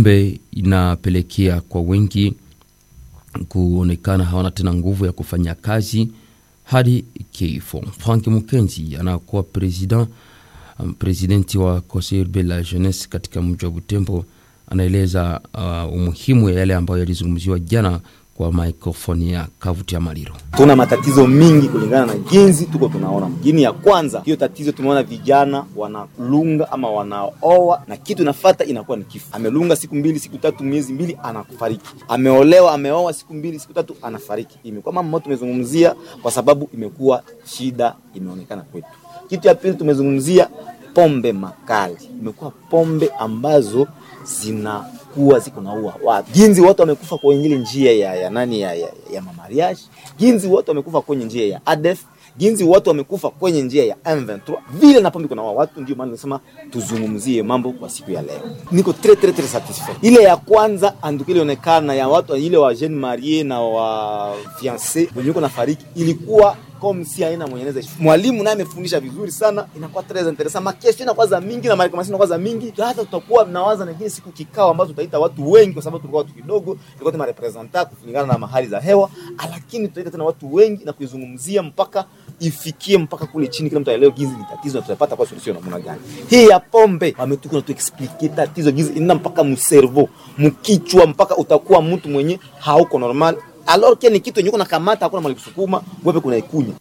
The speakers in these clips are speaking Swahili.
pombe inapelekea kwa wengi kuonekana hawana tena nguvu ya kufanya kazi hadi kifo. Frank Mukenzi anakuwa president um, presidenti wa Conseil Urbain la Jeunesse katika mji wa Butembo anaeleza uh, umuhimu ya yale ambayo yalizungumziwa jana kwa maikrofoni ya Kavuti ya Maliro. Tuna matatizo mingi kulingana na jinsi tuko tunaona mjini. Ya kwanza hiyo tatizo tumeona vijana wanalunga ama wanaoa na kitu nafata inakuwa ni kifo. Amelunga siku mbili, siku tatu, miezi mbili, anafariki. Ameolewa, ameoa siku mbili, siku tatu, anafariki. Imekuwa mambo ambayo tumezungumzia kwa sababu imekuwa shida, imeonekana kwetu. Kitu ya pili tumezungumzia pombe makali, imekuwa pombe ambazo zinakuwa ziko naua watu. Ginzi watu wamekufa kwenye ile njia ya, ya nani ya, ya, ya mamariage. Ginzi watu wamekufa kwenye njia ya ADF. Ginzi watu wamekufa kwenye njia ya M23. Vile na pombe kuna watu, ndio maana nasema tuzungumzie mambo kwa siku ya leo. Niko très très très satisfait. Ile ya kwanza anduki ilionekana ya watu ile wa jeune marie na wa fiancé wenye na fariki ilikuwa comme si haina mwenyeneza. Mwalimu naye amefundisha vizuri sana, inakuwa très intéressant. Makesho inakuwa za mingi na marekomendation inakuwa za mingi. Hata tutakuwa mnawaza na siku kikao ambazo tutaita watu wengi, kwa sababu tulikuwa watu kidogo, tulikuwa tuna representa kulingana na mahali za hewa, lakini tutaita tena watu wengi na kuizungumzia mpaka ifikie mpaka kule chini, kila mtu aelewe gizi ni tatizo na tutapata kwa solution namna gani. Hii ya pombe wametuko na tu explain tatizo gizi ina mpaka mservo mkichwa, mpaka utakuwa mtu mwenye hauko normal alors que ni kitu yenye kuna kamata hakuna mali kusukuma wewe kuna ikunya.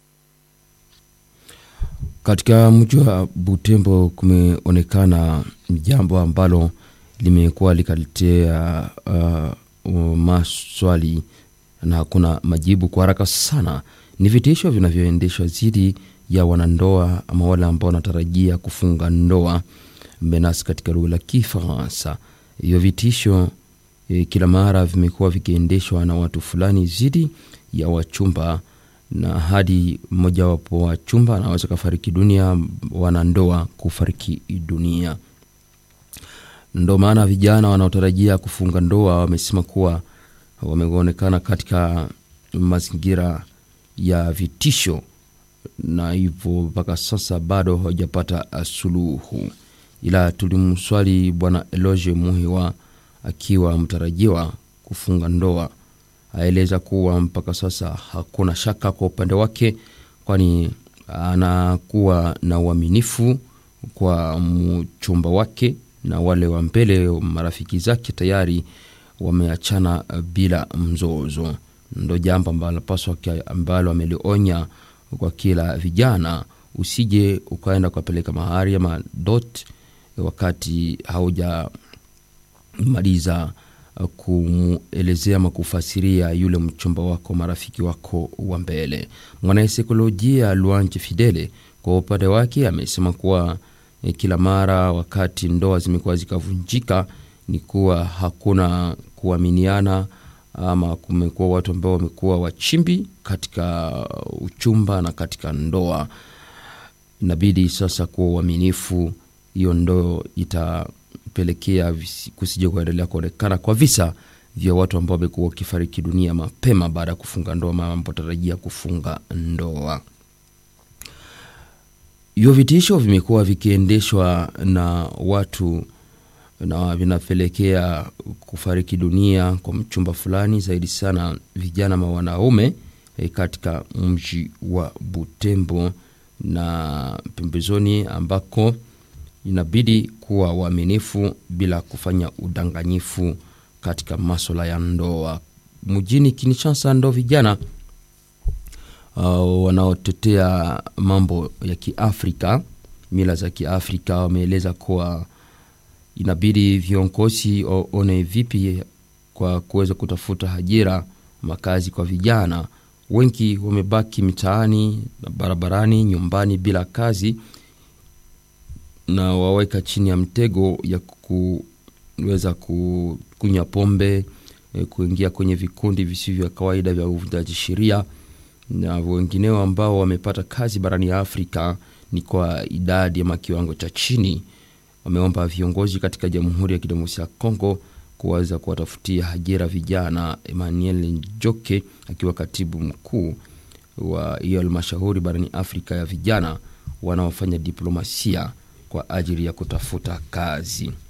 Katika mji wa Butembo kumeonekana jambo ambalo limekuwa likaletea uh, maswali na hakuna majibu kwa haraka sana. Ni vitisho vinavyoendeshwa dhidi ya wanandoa ama wale ambao wanatarajia kufunga ndoa menas katika lugha la Kifaransa. Hiyo vitisho e, kila mara vimekuwa vikiendeshwa na watu fulani dhidi ya wachumba na hadi mmojawapo wa chumba anaweza kafariki dunia, wanandoa kufariki dunia. Ndo maana vijana wanaotarajia kufunga ndoa wamesema kuwa wameonekana katika mazingira ya vitisho, na hivyo mpaka sasa bado hawajapata suluhu. Ila tulimswali Bwana Eloge Muhiwa akiwa mtarajiwa kufunga ndoa aeleza kuwa mpaka sasa hakuna shaka kwa upande wake, kwani anakuwa na uaminifu kwa mchumba wake na wale wa mbele marafiki zake tayari wameachana bila mzozo. Ndo jambo ambalo paswa ambalo amelionya kwa kila vijana, usije ukaenda ukapeleka mahari ama dot wakati haujamaliza kumuelezea ama kufasiria yule mchumba wako marafiki wako wa mbele. Mwanasaikolojia Luanje Fidele kwa upande wake amesema kuwa eh, kila mara wakati ndoa zimekuwa zikavunjika ni kuwa hakuna kuaminiana ama kumekuwa watu ambao wamekuwa wachimbi katika uchumba na katika ndoa. Inabidi sasa kuwa uaminifu, hiyo ndo itapelekea kusija kuendelea kuonekana kwa visa vya watu ambao wamekuwa wakifariki dunia mapema baada ya kufunga ndoa ama wanapotarajia kufunga ndoa. Hivyo vitisho vimekuwa vikiendeshwa na watu na vinapelekea kufariki dunia kwa mchumba fulani, zaidi sana vijana ma wanaume e, katika mji wa Butembo na pembezoni, ambako inabidi kuwa waaminifu bila kufanya udanganyifu katika maswala ya ndoa. Mjini Kinshasa ndo vijana uh, wanaotetea mambo ya Kiafrika, mila za Kiafrika wameeleza kuwa inabidi viongozi waone vipi kwa kuweza kutafuta ajira, makazi kwa vijana. Wengi wamebaki mitaani na barabarani, nyumbani bila kazi, na waweka chini ya mtego ya kuweza kunywa pombe, kuingia kwenye vikundi visivyo vya kawaida vya uvunjaji sheria, na wengineo ambao wamepata kazi barani ya Afrika ni kwa idadi ama kiwango cha chini wameomba viongozi katika Jamhuri ya Kidemokrasia ya Kongo kuweza kuwatafutia ajira vijana. Emmanuel Njoke akiwa katibu mkuu wa hiyo halmashauri barani Afrika ya vijana wanaofanya diplomasia kwa ajili ya kutafuta kazi.